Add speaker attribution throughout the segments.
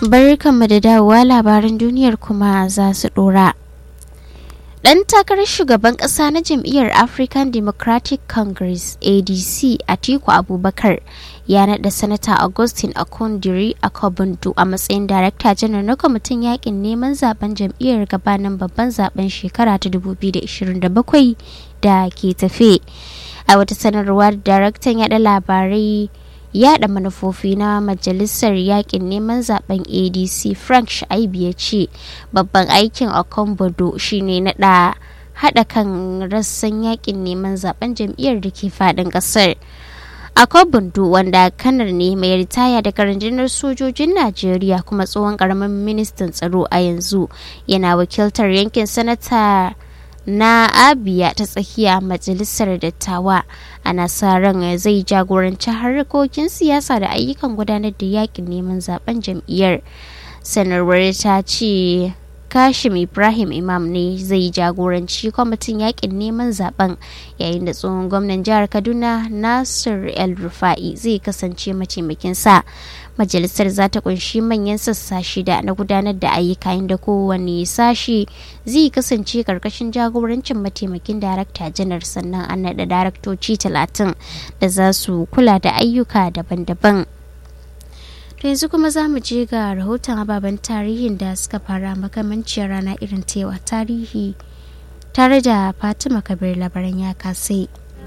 Speaker 1: barkanmu da dawowa labaran duniyar kuma za su dora. Ɗan takarar shugaban ƙasa na jam'iyyar African Democratic Congress ADC Atiku Abubakar ya naɗa Sanata Augustine Akondiri Akobundu a matsayin Darakta Janar na kwamitin yakin neman zaben jam'iyyar gabanin babban zaben shekara ta 2027 da ke tafe. A wata sanarwa da daraktan yaɗa labarai yada manufofi na majalisar yakin neman zaben adc frank shaibu ya ce babban aikin okombodo shine nada hada kan rassan yakin neman zaben jam'iyyar da ke fadin kasar akobundo wanda kanar ne mai ritaya daga rundunar sojojin najeriya kuma tsohon karamin ministan tsaro a yanzu yana wakiltar yankin sanata na abia ta tsakiya majalisar dattawa ana sa ran zai jagoranci harkokin siyasa da ayyukan gudanar da yakin neman zaben jam'iyyar sanarwar ta ce kashim ibrahim imam ne zai jagoranci kwamitin yakin neman zaben yayin da tsohon gwamnan jihar kaduna nasir el rufa'i zai kasance mataimakinsa majalisar za ta kunshi manyan sassa shida na gudanar da ayyuka inda kowane sashi zai kasance karkashin jagorancin mataimakin darakta janar sannan an naɗa daraktoci talatin da za su kula da ayyuka daban-daban to yanzu kuma za mu je ga rahoton ababen tarihin da suka fara makamanciyar rana irin tewa tarihi tare da fatima kabir labaran ya kasai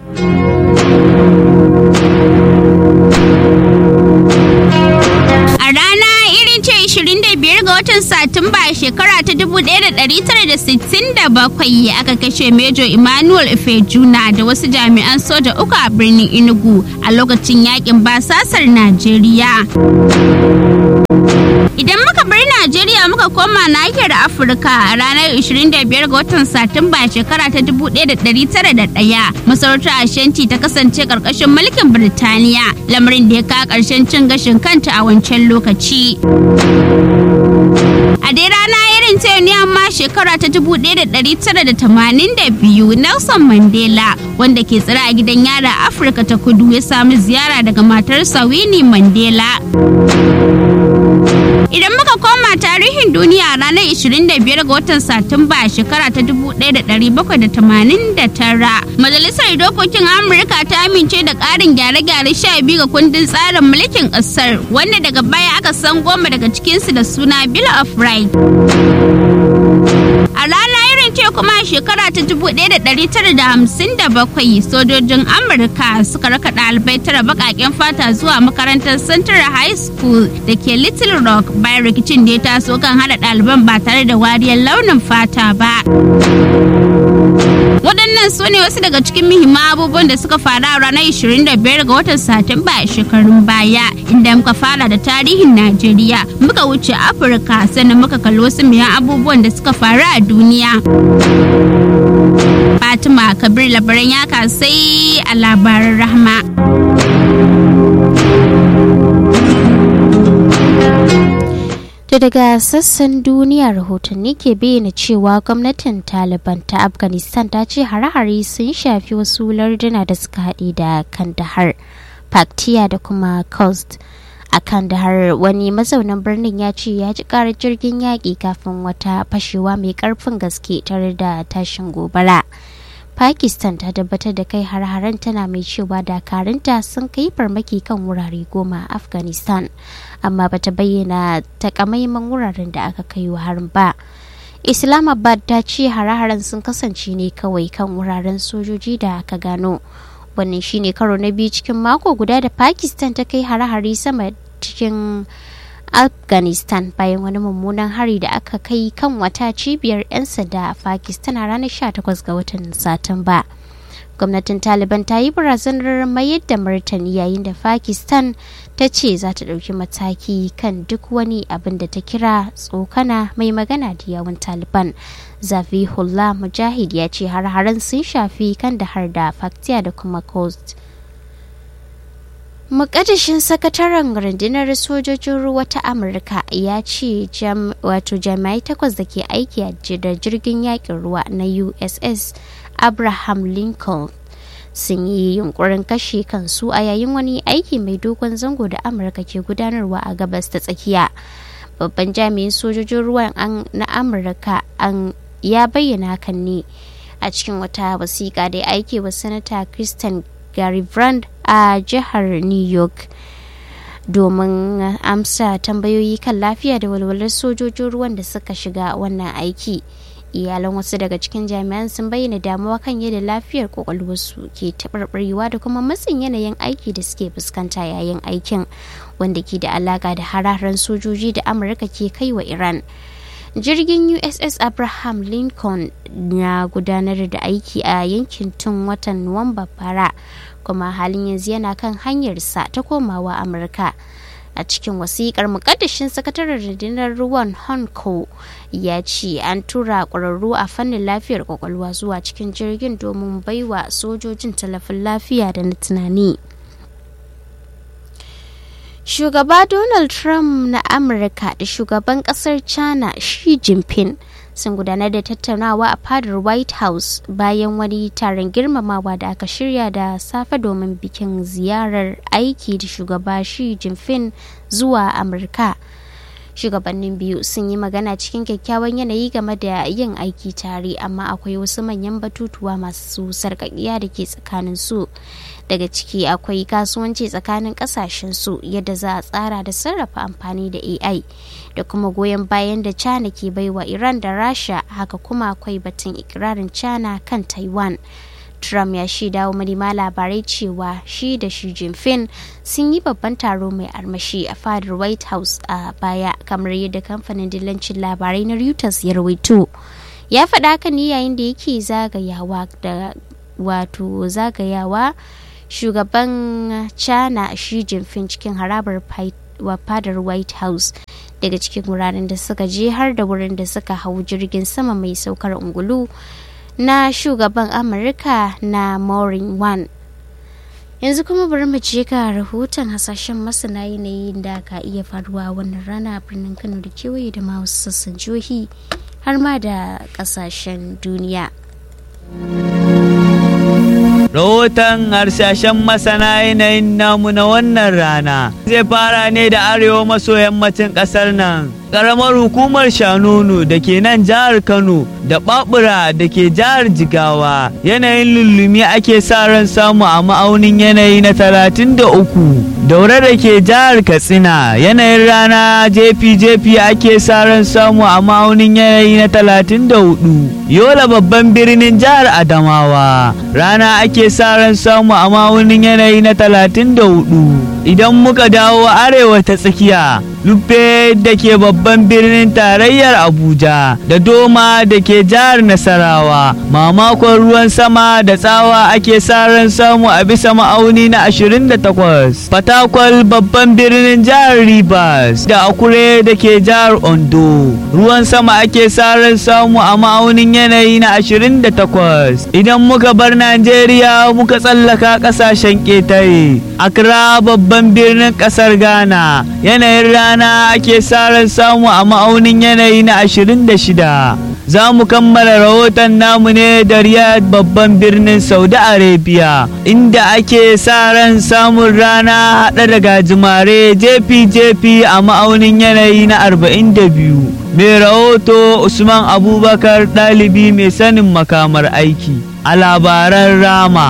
Speaker 2: A rana irin ce 25 ga watan Satumba shekara ta 1967 aka kashe Mejo Emmanuel Ifejuna da wasu jami'an soja uku a birnin Enugu a lokacin yakin basasar Najeriya. Idan muka bar Najeriya muka koma nahiyar Afirka a ranar 25 ga watan Satumba shekara ta 1901 masarautar Ashanti ta kasance karkashin mulkin Birtaniya lamarin da ya kawo karshen cin gashin kanta a wancan lokaci. A dai rana irin ta ne amma shekara ta 1982 Nelson Mandela wanda ke tsira a gidan yara Afirka ta kudu ya sami ziyara daga matarsa Winnie Mandela. Idan muka koma tarihin duniya ranar 25 ga watan Satumba shekara ta 1789, Majalisar Dokokin Amurka ta amince da ƙarin gyare-gyare 12 ga kundin tsarin mulkin ƙasar, wanda daga baya aka san goma daga cikinsu da suna Bill of Rights. A rana irin ce kuma shekara ta 1957 sojojin Amurka suka raka ɗalibai tara baƙaƙen fata zuwa makarantar Central High School da ke Little Rock bayan rikicin da ya taso kan hada ɗaliban ba tare da wariyar launin fata ba. Waɗannan su ne wasu daga cikin muhimman abubuwan da suka faru a ranar 25 ga watan Satumba a shekarun baya inda muka fara da tarihin Najeriya muka wuce Afirka sannan muka kalli wasu muhimman abubuwan da suka faru a duniya. Fatima Kabir labaran ya sai a labaran rahma.
Speaker 1: To daga sassan duniya rahotanni ke bayyana cewa gwamnatin Taliban ta Afghanistan ta ce hare-hare sun shafi wasu larduna da suka haɗe da Kandahar, Paktiya da kuma Khost. A Kandahar wani mazaunan birnin ya ce ya ji karar jirgin yaƙi kafin wata fashewa mai ƙarfin gaske tare da tashin gobara. Pakistan ta tabbatar da kai har-haren tana mai cewa dakarunta sun kai farmaki kan wurare goma a Afghanistan, amma bata bayyana takamaiman wuraren da aka kai wa harin ba. Islamabad ta ce hare-haren sun kasance ne kawai kan wuraren sojoji da aka gano. Wannan shine karo na biyu cikin mako guda da Pakistan ta kai hare-hare sama cikin afghanistan bayan wani mummunan hari da aka kai kan wata cibiyar 'yan sanda a pakistan a ranar 18 ga watan satumba gwamnatin taliban ta yi barazanar mayar da martani yayin da pakistan ta ce za ta ɗauki mataki kan duk wani abin da ta kira tsokana mai magana da yawun taliban zafihullah mujahid ya ce har-haren sun shafi kan da har da faktiya da kuma coast Mukaddashin sakataren rundunar sojojin ruwa ta Amurka ya ce wato jami'ai takwas da ke aiki da jirgin yakin ruwa na USS Abraham Lincoln sun yi yunkurin kashe kansu a yayin wani aiki mai dogon zango da Amurka ke gudanarwa a gabas ta tsakiya. babban jami'in sojojin ruwan na amurka an ya bayyana hakan ne a cikin wata wasiƙa da ya aike wa sanata kristen gary brand a jihar new york domin amsa tambayoyi kan lafiya da walwalar sojojin ruwan da suka shiga wannan aiki iyalan wasu daga cikin jami'an sun bayyana damuwa kan yadda lafiyar kwakwalwarsu ke taɓarɓarewa da kuma matsin yanayin aiki da suke fuskanta yayin aikin wanda ke da alaƙa da hararen sojoji da amurka ke kai wa iran jirgin uss abraham lincoln na gudanar da aiki a yankin tun watan nuwamba bara kuma halin yanzu yana kan hanyarsa ta komawa amurka a cikin wasikar mukaddashin sakataren rundunar ruwan honko ya ce an tura ƙwararru a fannin lafiyar kwakwalwa zuwa cikin jirgin domin baiwa sojojin talafin lafiya da na tunani shugaba donald trump na amurka da shugaban kasar china xi jinping sun gudanar da tattaunawa a fadar white house bayan wani taron girmamawa da aka shirya da safe domin bikin ziyarar aiki da shugaba xi jinping zuwa amurka shugabannin biyu sun yi magana cikin kyakkyawan yanayi game da yin aiki tare amma akwai wasu manyan batutuwa masu sarƙaƙiya da ke tsakanin su daga ciki akwai kasuwanci tsakanin kasashen su yadda za a tsara da sarrafa amfani da ai da kuma goyon bayan da china ke baiwa iran da rasha haka kuma akwai batun ikirarin china kan taiwan trump ya shaida wa manema labarai cewa shi da shi jinping sun yi babban taro mai armashi a fadar white house a baya kamar yadda kamfanin dillancin labarai na reuters ya rawaito ya faɗa haka ne yayin da yake zagayawa da wato zagayawa shugaban china shi jinping cikin harabar fadar white house daga cikin wuraren da suka je har da wurin da suka hau jirgin sama mai saukar ungulu na shugaban amurka na morin one yanzu kuma bari mu je ga rahoton hasashen masana yanayin da ka iya faruwa wannan rana a birnin kano da kewaye da ma wasu sassan jihohi har ma da kasashen duniya
Speaker 3: Rahoton harsashen masana yanayin namu na wannan rana zai fara ne da arewa maso yammacin ƙasar nan. Ƙaramar hukumar Shanonu da ke nan jihar Kano da Babura da ke jihar Jigawa yanayin lullumi ake sa ran samu a ma'aunin yanayi na talatin da uku. Daure da ke jihar Katsina yanayin rana jefi-jefi ake sa ran samu a ma'aunin yanayi na talatin da hudu. Yola babban birnin jihar Adamawa rana ake sa ran samu a ma'aunin yanayi na talatin da hudu. Idan muka dawo arewa ta tsakiya, Lufe da ke babban birnin tarayyar Abuja da Doma da ke jihar Nasarawa, mamakon ruwan sama da tsawa ake sa ran samu a bisa ma'auni na 28. Fatakwal babban birnin jihar Rivers da Akure da ke jihar Ondo, ruwan sama ake sa ran samu a ma'aunin yanayi na 28. Idan muka bar Najeriya muka tsallaka ƙasashen ƙetare, Accra babban birnin ƙasar Ghana, yanayin rana ake sa ran samu a ma'aunin yanayi na 26. Za mu kammala rahoton namu ne da Riyadh babban birnin Saudi Arabia, inda ake sa ran samun rana haɗe da gajimare jefi-jefi a ma'aunin yanayi na 42. Mai rahoto Usman Abubakar ɗalibi mai sanin makamar aiki a labaran Rama.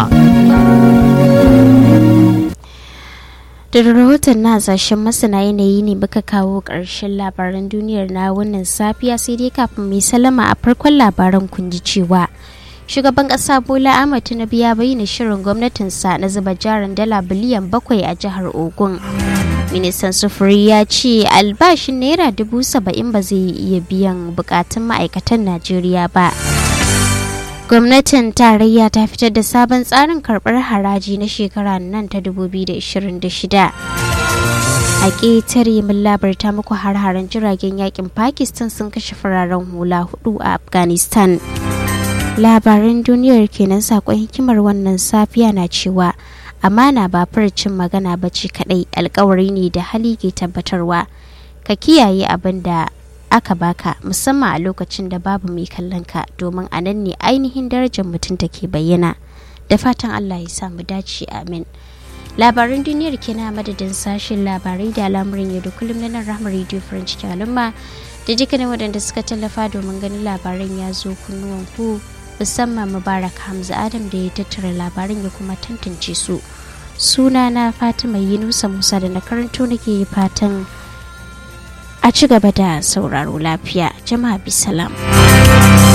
Speaker 1: da rahoton na hasashen masana yanayi ne muka kawo ƙarshen labaran duniyar na wannan safiya sai dai kafin mai salama a farkon labaran kun ji cewa shugaban ƙasa bola ahmad tinubu ya bayyana shirin gwamnatinsa na zuba jarin dala biliyan bakwai a jihar ogun ministan sufuri ya ce albashin naira dubu saba'in ba zai iya biyan bukatun ma'aikatan najeriya ba gwamnatin tarayya ta fitar da sabon tsarin karɓar haraji na shekara nan ta 2026 a ƙetare mun labarta muku har-haren jiragen yakin pakistan sun kashe fararen hula hudu a afghanistan labaran duniyar kenan sakon hikimar wannan safiya na cewa amana ba furcin magana ba ce kadai alkawari ne da hali ke tabbatarwa ka kiyaye abin da aka baka musamman a lokacin da babu mai kallon ka domin a nan ne ainihin darajar mutum take bayyana da fatan allah ya samu dace amin labaran duniyar kenan madadin sashen labarai da al'amuran yau da kullum na nan rahama radio french al'umma da dukkanin waɗanda suka tallafa domin ganin labaran ya zo kunnuwan ku musamman mubarak hamza adam da ya tattara labaran ya kuma tantance su suna na fatima yunusa musa da na karanto nake fatan a ci gaba da sauraro lafiya jama'a bisalam.